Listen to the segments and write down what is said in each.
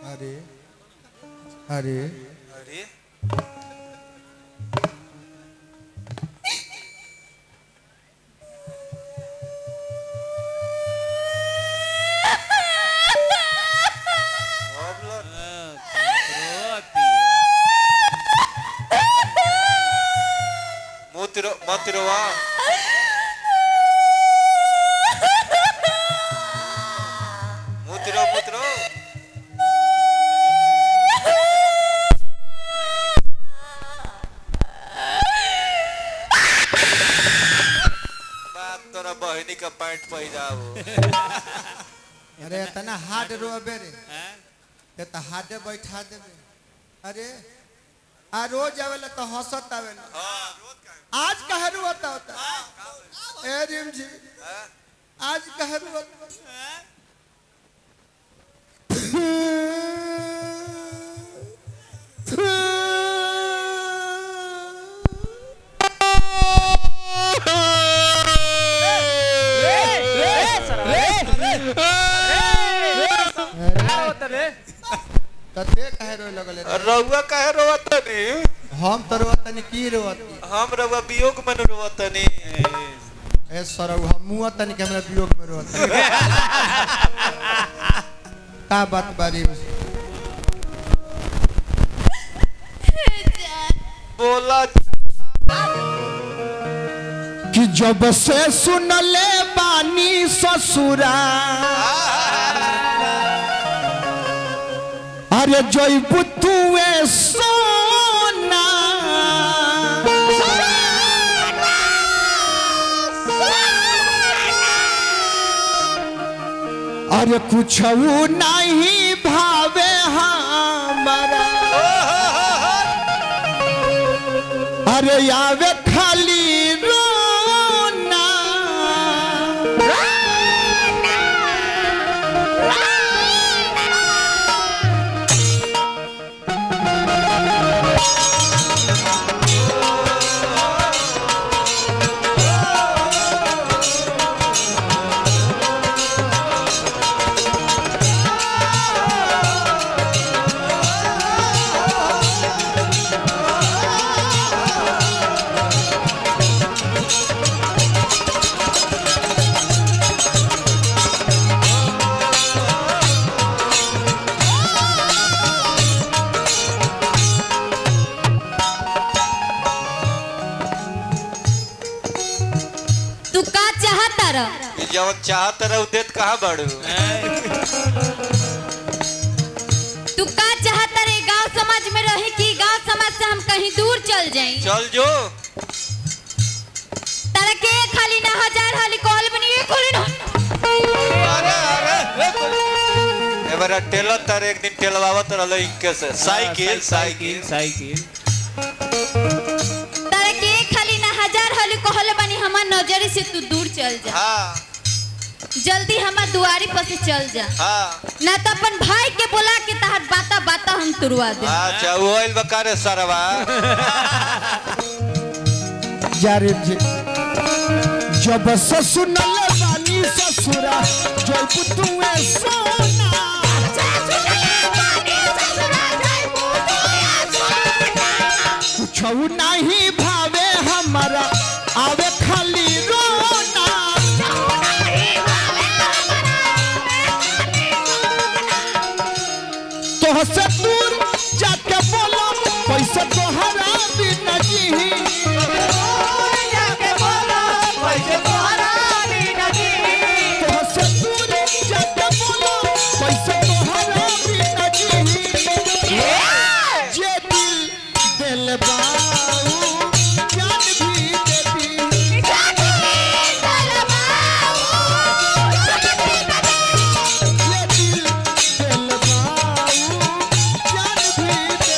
अरे अरे अरे अब लो। मत रो मत रोवा मत रो मत रो बात तोरा बहनी का पैंट पहिराओ अरे तना हाथ रोबे रे ये तो हाथे बैठा देबे अरे आ रोज आवेला तो हंसत आवेला आज कहे रोता होता ए रिम जी आज कहे रोता तते कहे रोए लगले रे? रउआ काहे रोवतनी हम तो रोतनी की रोती हम रउआ वियोग में न रोवतनी ए सरौ हम मुआ तनी के हमरा वियोग में रोता का बात बारी बोला कि जब से सुनले बानी ससुरा अरे जयबू तुए सोना अरे कुछ नहीं भावे हमारा अरे आवे खाली रोना तू का चाहता रह ई जवन चाहत रह देत कहाँ बाड़ू तू का चाहता रे गांव समाज में रहे कि गांव समाज से हम कहीं दूर चल जाएं चल जो तारा के खाली ना हजार हाली कॉल बनी एक खाली ना अरे अरे एबारा टेलर तर एक दिन टेलवावत रहल इनके से साइकिल साइकिल साइकिल तारा के खाली ना हजार हाली कहले बनी हमार नजर से तू दूर चल जा हाँ जल्दी हमार दुआरी पर से चल जा हाँ ना तो अपन भाई के बुला के तहर बाता बाता हम तुरवा दे अच्छा वो आइल बकारे सरवा यारे जी जब से सुनले बानी ससुरा जयबू तुए सोना कुछ नहीं भावे हमारा आवे खाली रोना तोह से दूर जाके बोलो पैसा तोहरा बिना जी तोह से दूर जाके बोलो पैसा तोहरा बिना जी जे दिल दिल बाऊ जान भी देती जे दिल दिल बाऊ जान भी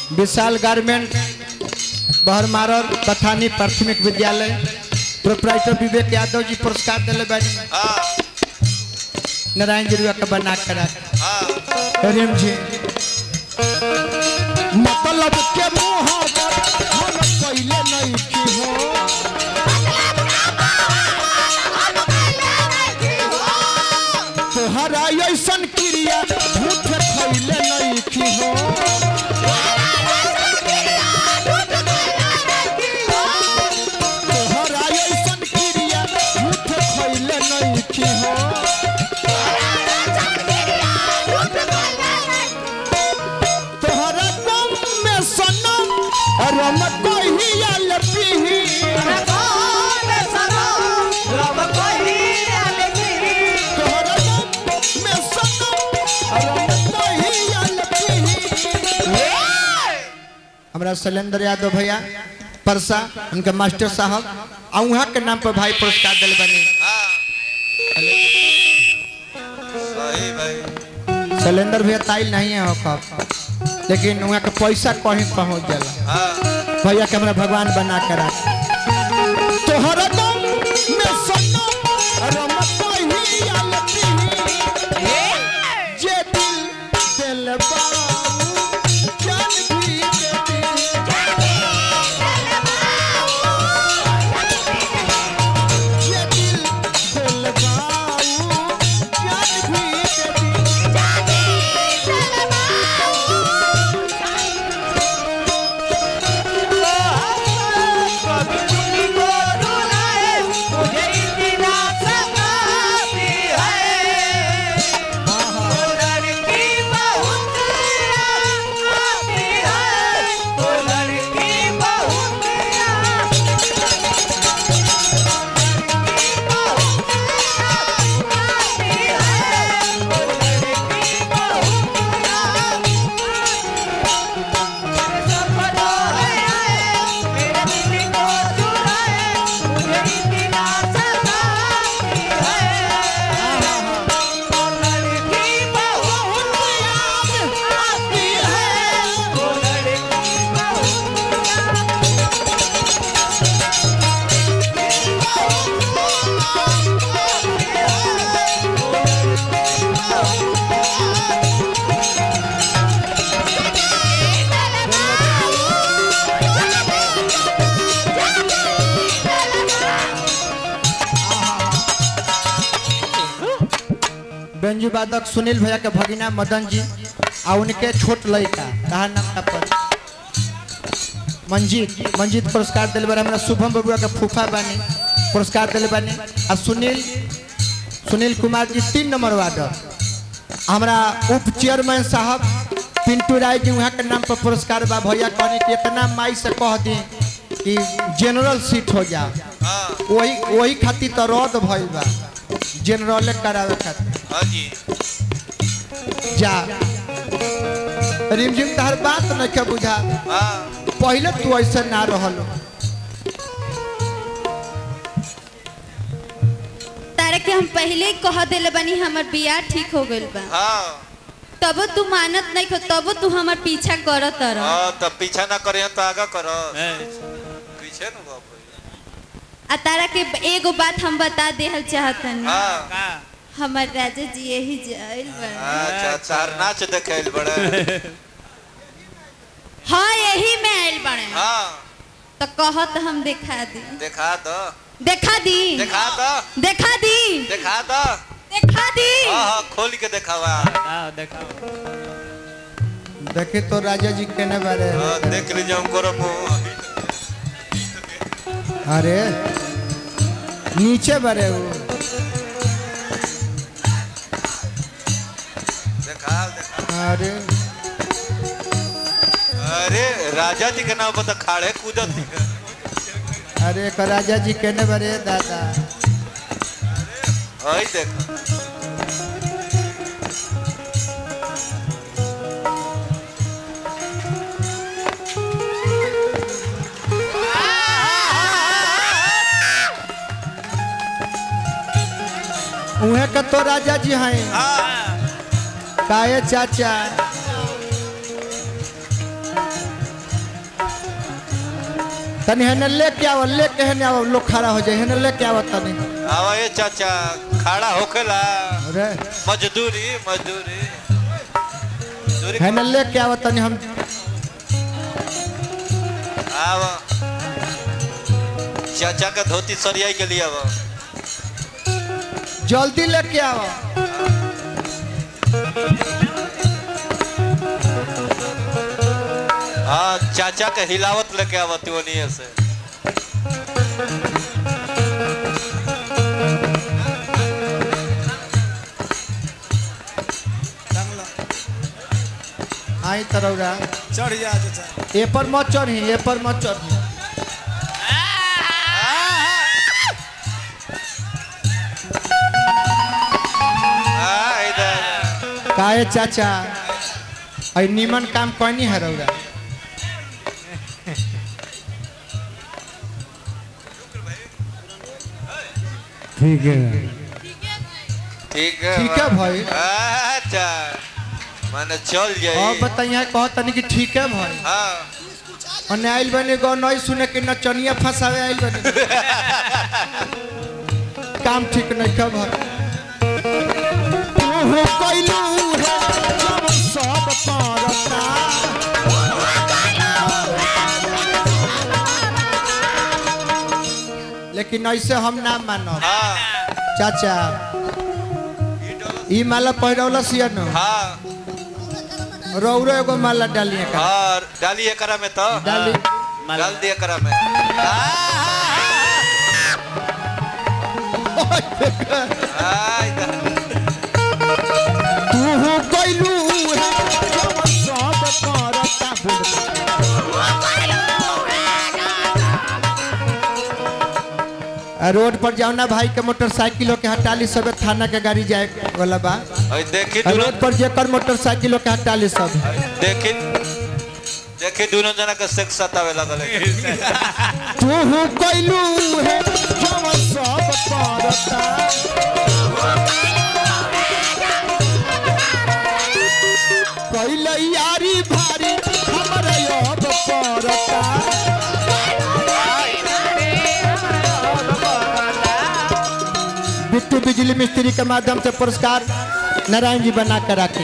विशाल गारमेंट बहरमारर बथानी प्राथमिक विद्यालय प्रोपराइटर विवेक यादव जी पुरस्कार दिले बानी हाँ नारायण जी रुआ के बना के रख हाँ रेम जी मतलब के मोहब्बत हम पहले नहीं की हो तोहरा ऐसन क्रिया झूठ खैले नहीं की हो तोहरा ऐसन क्रिया झूठ खैले नहीं की हो तोहरा गम में सनम रम कहिया ले पीही तोहरा गम में सनम रम कहिया ले पीही हमरा शैलेंद्र यादव भैया परसा उनके मास्टर साहब आ उहाँ के नाम पर भाई पुरस्कार दिल बने हाँ सही भाई शैलेंद्र भैया ताइल नहीं है हो कब लेकिन वहाँ के पैसा कहीं पहुँच जाला हाँ भैया के हमरा भगवान बना के रख तोहरा गम में सनम रम कहिया ले पीही जे दिल दिल बाऊ जान भी दे ये दिल दिल बाऊ जान भी दे बेंजू वादक सुनील भैया के भगिना मदन जी आ उनके छोट लड़का कहा नाम था पर मंजीत मंजीत पुरस्कार दिल बारे हमरा शुभम बबुआ के फूफा बानी पुरस्कार दिल बानी आ सुनील सुनील कुमार जी तीन नंबर वार्ड हमरा उप चेयरमैन साहब पिंटू राय जी वहाँ के नाम पर पुरस्कार बा भैया कहने कि इतना माई से कह दी कि जनरल सीट हो जाओ हाँ वही वही खातिर तो रद्द भइल बा जनरल करावे खातिर हाँ जी जा रिमझिम तहर बात न के बुझा हाँ पहले तू ऐसे ना रहल तारा के हम पहले ही कह दिले बनी हमर बियाह ठीक हो गइल बा हाँ तब तू मानत नहीं खो तब तू हमर पीछा करत रह हाँ तब पीछा ना करे तो आगा करो पीछे न बाप रे। आ तारा के एगो बात हम बता देहल चाहतनी हाँ हमर राजा जी यही जाइल बा अच्छा चार नाच देखेल बड़े हाँ यही में आइल बने हाँ तो कहत हम दिखा दी देखा दो देखा दी देखा दो देखा दी देखा दो देखा दी हाँ हाँ खोल के देखावा देखे तो राजा जी केने बारे हाँ, देख लीजिए हमको रो मुंह अरे नीचे बारे वो देखा देखा अरे अरे राजा जी के नाम पर तो खाड़े कूदत थी अरे एक राजा जी केने बारे दादा आई देखो उहे के तो राजा जी हैं हाँ काहे चाचा तनी हेने लेके आओ लेके हेने आओ लोग खड़ा हो जाए हेने लेके आओ तनी आवा ये चाचा खड़ा होकेला अरे मजदूरी मजदूरी मजदूरी हेने लेके आओ तनी हम आवा चाचा का धोती सरियाई के लिए आवा जल्दी लेके आओ हाँ चाचा के हिलावत लेके आवा तिवनिए से आई तरौरा चढ़ जा चाचा ए पर मत चढ़ी ए पर मत चढ़ी हाँ इधर काहे चाचा ऐ निमन काम कहनी है रौरा ठीक है ठीक है ठीक है भाई अच्छा माने चल और जाई बताइए कह तनी कि ठीक है भाई हाँ और आइल बने गो नहीं सुने कि नचनिया फंसावे आइल बने काम ठीक नहीं कर भाई तू कइलू है जब सब परता लेकिन ऐसे हम ना मानो हाँ चाचा ई माला पहिरौला सिया न हाँ रौरो एगो माला डालिए का और डाली एकरा में तो डाली डाल दिए एकरा में हाँ, इधर। तू कइलू है जब सब परता बोल आ, रोड पर जाओ ना भाई के मोटरसाइकिल के हटाली सब थाना के गाड़ी जाए वाला बा और देखी आ, दोनों रोड पर जेकर मोटरसाइकिल के हटाली सब देखी देखी दोनों जना के सेक्स सतावे लगल है। तू कइलू है जब सब परता कइले यारी भारी हमरे अब परता बिट्टू बिजली मिस्त्री के माध्यम से पुरस्कार नारायण जी बना कर रखे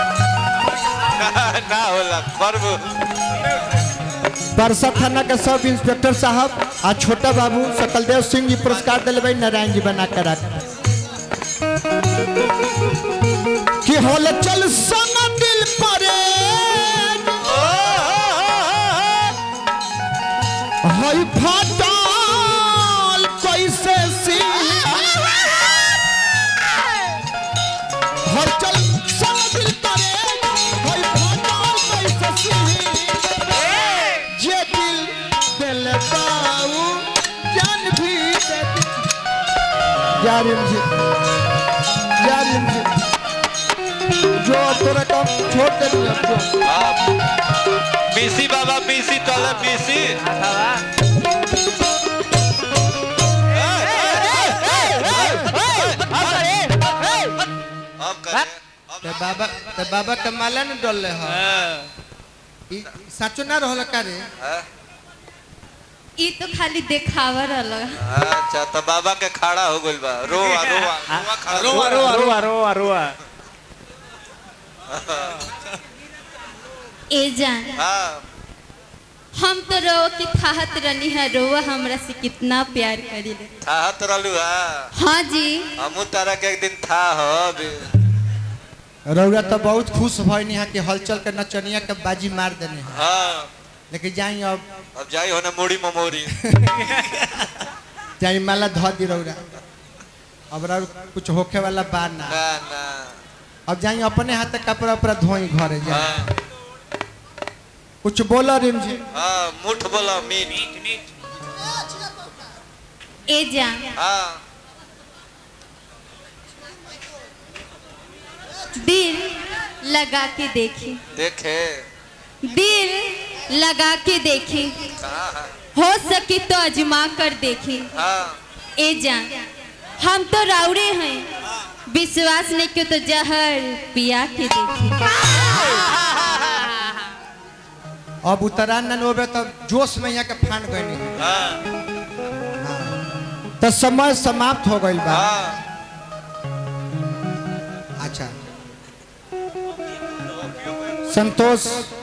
ना होला पर्व बरसा थाना के सब इंस्पेक्टर साहब आ छोटा बाबू सकलदेव सिंह जी पुरस्कार दिले भाई नारायण जी बना कर रखे कि होल चल संग दिल परे हई फाटल कैसे सी हर चल संग दिल परे हई फाटल कैसे सी जे दिल दिल बाऊ जान भी दे जारिम जी जारिम जी जो अब तोरा काम छोड़ दे अब जो आप बीसी बाबा बीसी तले बीसी अब करे अब ते बाबा ते बाबा के माला न डलले ह ई साचो ना रहल का रे हाँ? ई तो खाली देखावा रहल अच्छा तो बाबा के खड़ा हो गइल बा रोवा रोवा रोवा खड़ा रोवा रोवा रोवा रोवा रोवा ए जान हाँ हम तो रो की थाहत रनी है रोवा हमरा से कितना प्यार करीले था हत रहलू हाँ हाँ जी हमू तारा के एक दिन था हो अभी रौरा तो बहुत खुश भइनी है कि हलचल के नचनिया के बाजी मार देने हैं हाँ लेकिन जाई अब अब जाई होने मुड़ी ममोरी जाई माला ध दी रौरा अब रौ कुछ होखे वाला बा ना ना ना अब जाई अपने हाथ कपड़ा उपड़ा धोई घरे जाई हाँ कुछ बोला रिम जी हाँ मुठ बोला मीट ए जान हाँ दिल लगा के देखी देखे दिल लगा के देखी कहाँ है हो सके तो अजमा कर देखी हाँ ए जान हम तो राउरे हैं विश्वास नहीं क्यों तो जहर पिया के देखी अब उतरान न होबे तब जोश में यहाँ के फान गई हाँ तो समय समाप्त हो गई बा हाँ अच्छा संतोष